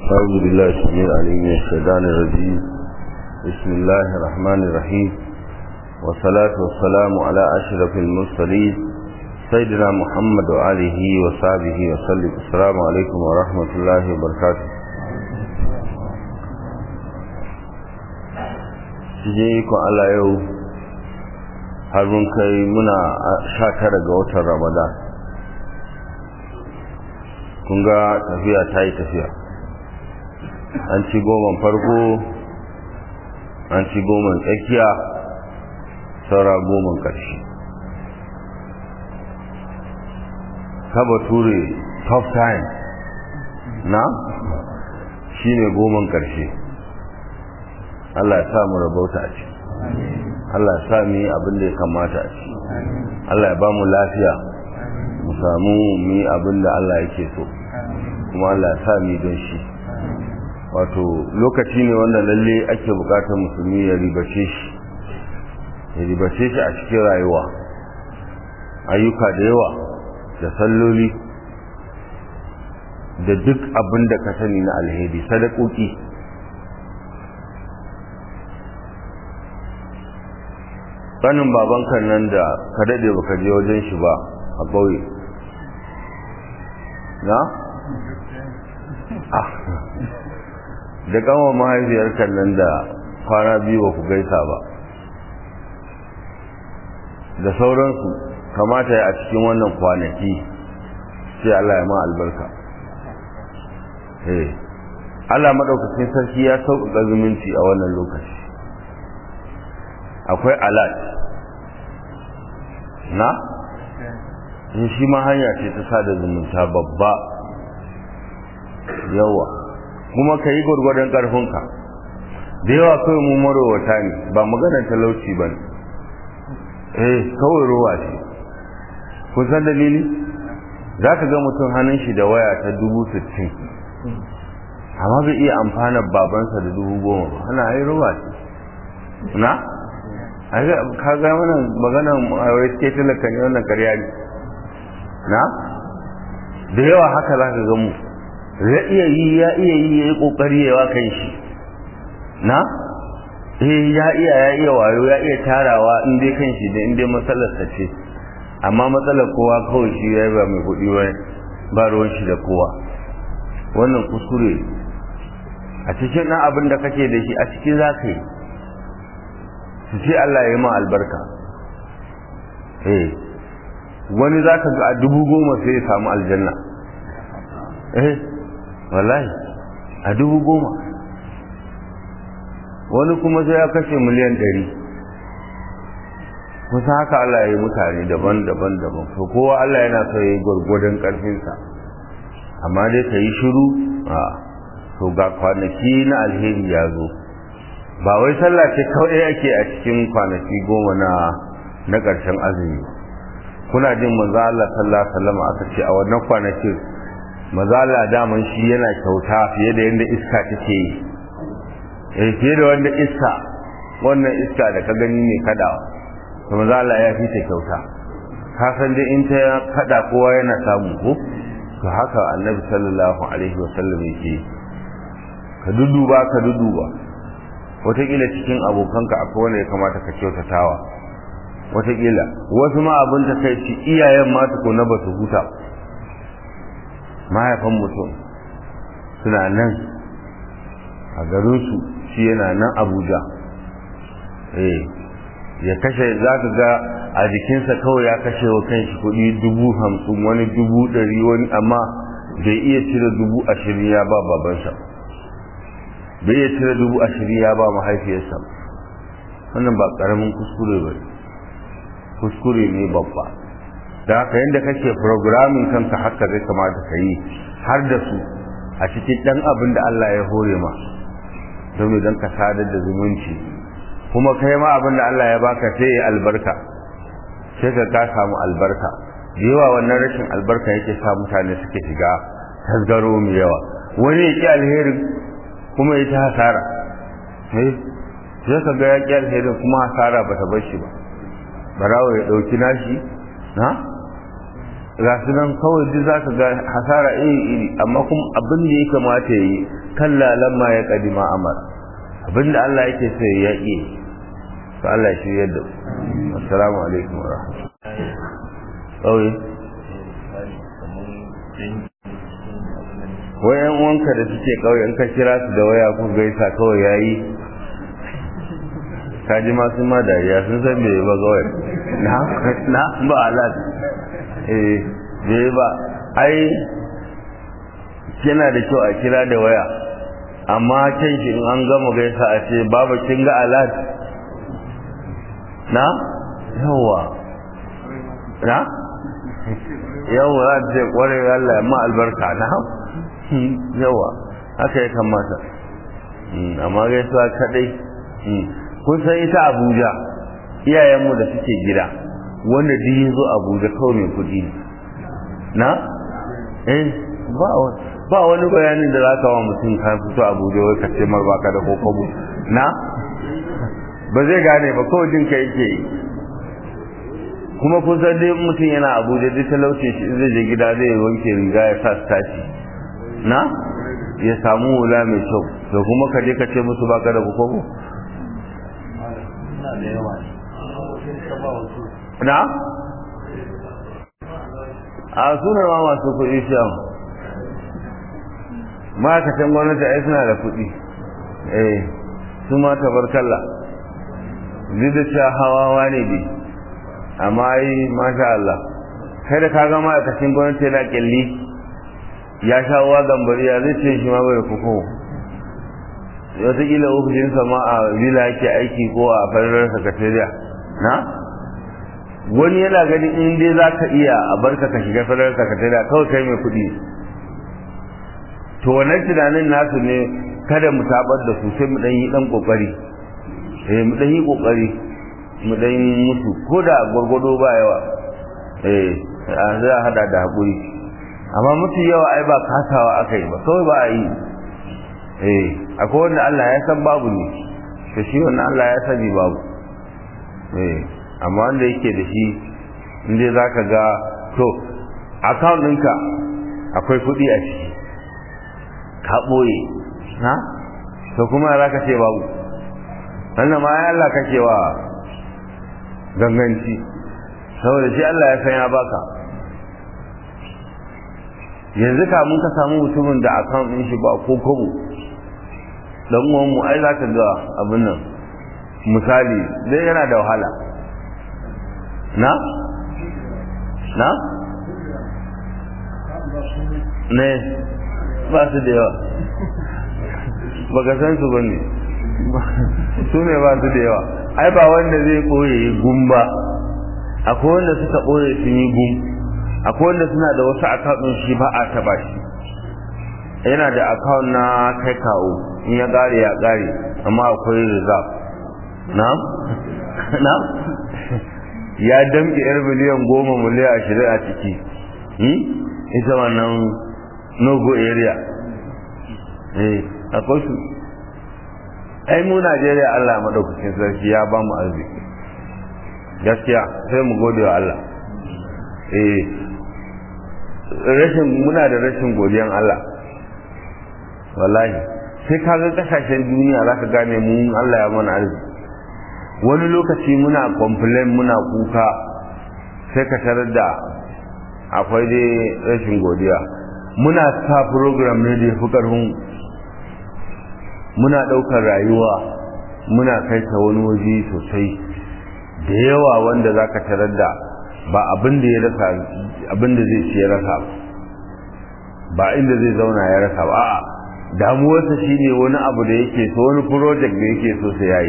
أعوذ بالله السميع العليم من الشيطان الرجيم بسم الله الرحمن الرحيم والصلاة والسلام على أشرف المرسلين سيدنا محمد وآله وصحبه وسلم السلام عليكم ورحمة الله وبركاته je ikon Allah yau har mun kai muna sha tara ga watan Ramadan kun ga tafiya ta yi tafiya an ci goma farko an ci goma tsakiya saura goma ƙarshe kaba ture top time na shi ne goma ƙarshe Allah ya sa mu rabauta a ciki Allah ya sa mu yi abin da ya kamata a ciki Allah ya ba mu lafiya mu samu mu yi abin da Allah yake so kuma Allah ya sa mu don shi wato lokaci ne wanda lalle ake bukatar musulmi ya ribace shi ya ribace shi a cikin rayuwa ayyuka da yawa da salloli da duk abin da ka sani na alheri sadakoki kanin babankan nan da ka dade baka je wajen shi ba a ƙauye na? da kama mahaifiyar nan da kwana biyu ba ku gaisa ba da sauransu kamata ya a cikin wannan kwanaki sai Allah ya ma albarka eh Allah madaukakin sarki ya sauƙaƙa zumunci a wannan lokaci akwai alat na shi ma hanya ce ta sada zumunta babba yawa kuma ka yi gwargwadon ƙarfinka da yawa kawai mu marowata ne ba maganar talauci ba ne eh kawai rowa ce kun san dalili za ka ga mutum hannun shi da waya ta dubu sittin amma bai iya amfana babansa da dubu goma ba hana ai rowa ce na ka ga wannan maganar wai ke talaka ne wannan karya ne na da yawa haka za ka ga mu ya iya yi ya iya yi ya yi kokari yawa kan shi na eh ya iya ya iya wayo ya iya tarawa in dai kan shi da in dai matsalar sa ce amma matsalar kowa kawai shi ya ba mai kuɗi ba ba ruwan shi da kowa wannan kuskure a cikin ɗan abin da kake da shi a cikin za ka yi su ce Allah ya yi ma albarka eh wani za ka ga a dubu goma sai ya samu aljanna eh wallahi a dubu goma wani kuma sai ya kashe miliyan ɗari kusa haka Allah ya yi mutane daban-daban daban to kowa Allah yana so ya yi gwargwadon ƙarfinsa amma dai ka yi shiru a to ga kwanaki na alheri ya zo ba wai sallah ce kawai ake a cikin kwanaki goma na na ƙarshen azumi kuna jin manzo Allah sallallahu alaihi wasallam aka ce a wannan kwanakin mazala daman shi yana kyauta fiye da yadda iska take yi eh fiye da wanda iska wannan iska da ka gani ne kadawa to mazala ya fi ta kyauta ka san dai in ta kada kowa yana samu ko to haka annabi sallallahu alaihi wasallam yake ka duduba ka duduba wataƙila cikin abokanka akwai wanda ya kamata ka kyautatawa wataƙila wasu ma abin ta kai ci iyayen ma tukuna ba su huta mahaifan mutum suna nan a garinsu shi yana nan abuja eh ya kashe za ka ga a jikinsa kawai ya kashe wa kanshi kuɗi dubu hamsin wani dubu ɗari wani amma bai iya cire dubu ashirin ya ba babansa bai iya cire dubu ashirin ya ba mahaifiyarsa wannan ba ƙaramin kuskure ba kuskure ne babba da haka yadda kake programming kanka haka zai kamata ka yi har da su a cikin ɗan abin da Allah ya hore ma domin don ka sadar da zumunci kuma kai ma abin da Allah ya baka sai ya albarka sai ka ka samu albarka da yawa wannan rashin albarka yake sa mutane suke shiga tasgaro mai yawa wani ya ƙi alheri kuma ya ta hasara sai ka ga ya ƙi alheri kuma hasara ba ta bar shi ba barawo ya ɗauki nashi na ga su nan kawai duk za ka ga hasara iri iri amma kuma abin da ya kamata ya yi kan lamma ya kadima amar abin da Allah yake so ya yi to Allah ya shirya da assalamu alaikum wa rahmatullahi wayan wanka da suke kauye in ka kira su da waya ku gaisa kawai yayi kaji masu ma dariya sun san bai ba kawai na na ba alat eh bai ba ai yana da kyau a kira da waya amma can shi in an gama gaisa a ce baba kin ga alat na yawa na yawa za ta ce kwarai Allah ma albarka na yawa haka ya kamata amma gaisuwa kadai kun san ita abuja iyayenmu da suke gida wanda duk ya zo abuja kawai mai kuɗi ne na eh ba wani bayanin da za ka wa mutum ka fito abuja wai ka ce mar baka da kokobo na ba zai gane ba kawai jin ka yake yi kuma kun san dai mutum yana abuja duk talauce shi zai je gida zai wanke riga ya sa staci na ya samu wula mai kyau da kuma ka je ka ce musu baka da kokobo na a suna ma masu kuɗi shan ma'aikatan gwamnati ai suna da kuɗi eh su ma tabarkalla duk da cewa hawawa ne bi amma ai masha Allah kai da kaga ma'aikacin gwamnati yana kyalli ya sha uwa gambariya zai ce shi ma bai kuku wataƙila ofishinsa ma a vila yake aiki ko a farar sakatariya na wani yana gani in dai za ka iya a barka ka shiga farar sakatariya kawai kai mai kuɗi to wannan tunanin nasu ne kada mu tabar da su sai mu ɗan yi ɗan ƙoƙari eh mu ɗan yi ƙoƙari mu ɗan mutu ko da gwargwado ba yawa eh za a hada da haƙuri amma mutu yawa ai ba kasawa aka yi ba kawai ba a yi eh akwai wanda Allah ya san babu ne to shi wannan Allah ya sani babu eh amma wanda yake da shi inda za ka ga to account ɗinka akwai kuɗi a ciki ka ɓoye ha to kuma za ka ce babu wannan ma ya Allah kake wa ganganci saboda shi Allah ya san ya baka yanzu kamun ka samu mutumin da account ɗin shi ba ko kobo dan uwan mu ai zaka ga abin nan misali dai yana da wahala na na ne ba su da yawa baka san su bane su ne ba su da yawa ai ba wanda zai koye gumba akwai wanda suka koye sun yi gum akwai wanda suna da wasu akawun shi ba a taba shi yana da akawun na kai kawo in ya gare ya gare amma akwai reserve na na ya damke yar miliyan goma miliyan ashirin a ciki ita wannan nogo area eh akwai su ai mu Najeriya Allah madaukakin sarki ya ba mu arziki gaskiya sai mu gode wa Allah eh rashin muna da rashin godiyan Allah wallahi sai ka ga kasashen duniya za ka gane mu Allah ya mana arziki wani lokaci muna complain muna kuka sai ka tarar da akwai dai rashin godiya muna sa program ne da fi karfin muna ɗaukar rayuwa muna kai ta wani waje sosai da yawa wanda za ka tarar da ba abin da ya rasa abin da zai ci ya rasa ba inda zai zauna ya rasa ba a'a damuwarsa shine wani abu da yake so wani project da yake so sai yayi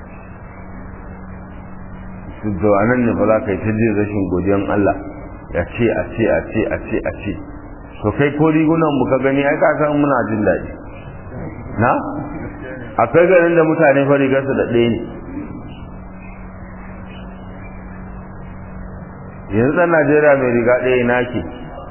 to anan ne ba za ka yi ta jin rashin godiyan Allah ya ce a ce a ce a ce a ce to kai ko rigunan mu ka gani ai ka san muna jin daɗi na akwai garin da mutane fa rigarsu da ɗaya ne yanzu ɗan Najeriya mai riga ɗaya na ke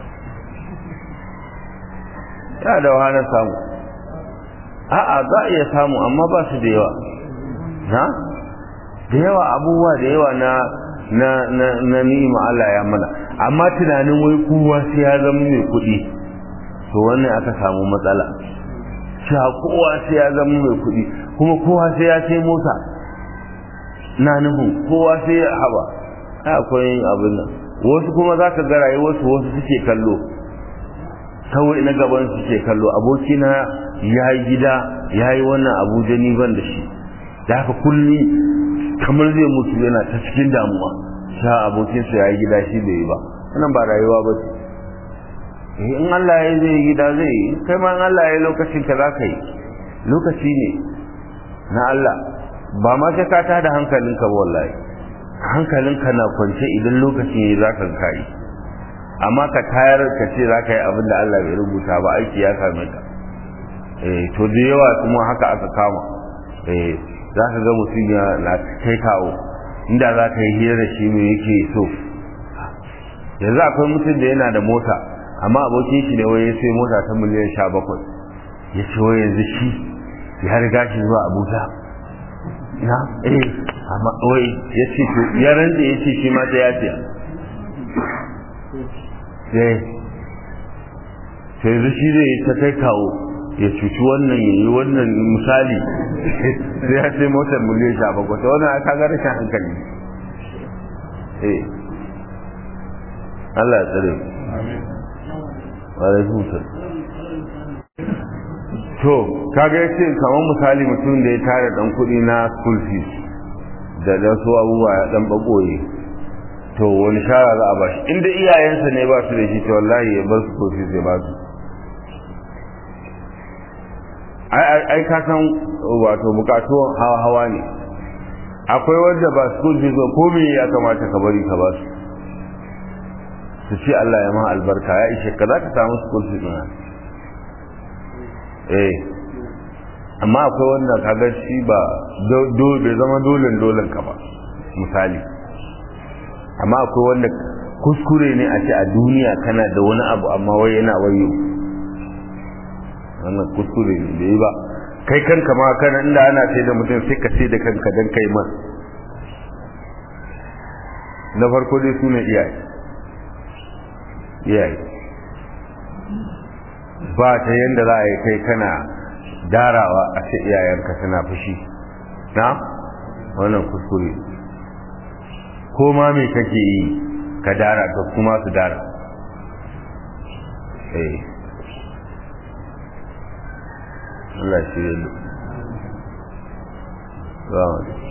ya da wahalar samu a'a za a iya samu amma ba su da yawa na da yawa abubuwa da yawa na na na na ni'ima Allah ya mana amma tunanin wai kowa sai ya zama mai kuɗi to wannan aka samu matsala cewa kowa sai ya zama mai kuɗi kuma kowa sai ya sai mota na nufin kowa sai ya haba akwai abin nan wasu kuma za ka ga rayuwarsu wasu suke kallo kawai na gaban suke kallo abokina ya yi gida ya yi wannan abuja ni ban da shi da haka kulli kamar zai mutu yana ta cikin damuwa sha abokinsa ya yi gida shi bai yi ba wannan ba rayuwa ba ce in Allah ya zai gida zai yi kai ma in Allah ya lokacin ka za ka yi lokaci ne na Allah ba ma sai ka tada hankalinka ba wallahi hankalinka na kwance idan lokaci ne za ka kai amma ka tayar ka ce za ka yi abin da Allah bai rubuta ba aiki ya same ka eh to da yawa kuma haka aka kama eh za ka ga mutum ya na kai kawo inda za ka yi hira da shi me yake so yanzu akwai mutum da yana da mota amma abokin shi ne wai ya sai mota ta miliyan sha bakwai ya ce wai yanzu shi ya riga shi zuwa abuja na eh amma wai ya ce to ya rantse ya ce shi ma ta ya siya eh sai yanzu shi zai ta kai kawo ya cuci wannan ya yi wannan misali sai ya sai motar miliyan sha bakwai ta wannan aka ga rashin hankali eh Allah ya tsare alaikum to kaga yace kamar misali mutum da ya tara dan kuɗi na school fees da da su abubuwa ya dan bagoye to wani shara za a bashi inda iyayensa ne ba su da shi to wallahi ya bar su school fees ya ba su ai ai ka san wato bukatu hawa hawa ne akwai wanda ba school fees ba ko me ya kamata ka bari ka ba su su ce Allah ya ma albarka ya ishe ka za ka samu school fees na eh amma akwai wanda kaga shi ba bai zama dolen dolen ka ba misali amma akwai wanda kuskure ne a ce a duniya kana da wani abu amma wai yana wayo wannan kuskure ne da yi ba kai kanka ma kana inda ana sai da mutum sai ka sai da kanka don kai man na farko dai su ne iyaye iyaye ba ta yadda za a yi kai kana darawa a ce iyayenka suna fushi na wannan kuskure ko ma me kake yi ka dara ka kuma su dara eh Allah shi yi